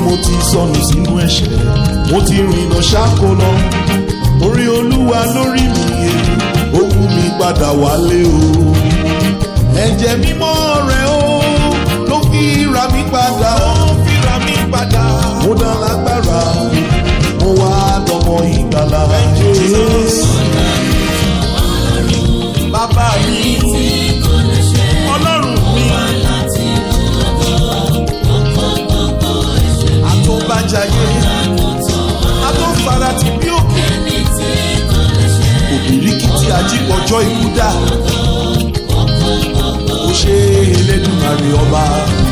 mo ti sọnù sínú ẹ̀ṣẹ̀ mo ti rìnà ṣáko lọ orí olúwa lórí mi yé ó mú mi padà wálé o ẹ̀jẹ̀ mímọ́ rẹ̀ o ló fi ra mi padà ó fi ra mi padà mo dá lágbára mo wá dọmọ ìgbàlà bàbá mi ọlọ́run mi àtọ́bàjáyé àtọ́farati bí òkè òbíríkìtì ajípọ̀jọ́ ikú dà ó ṣe elédùnmarè ọba.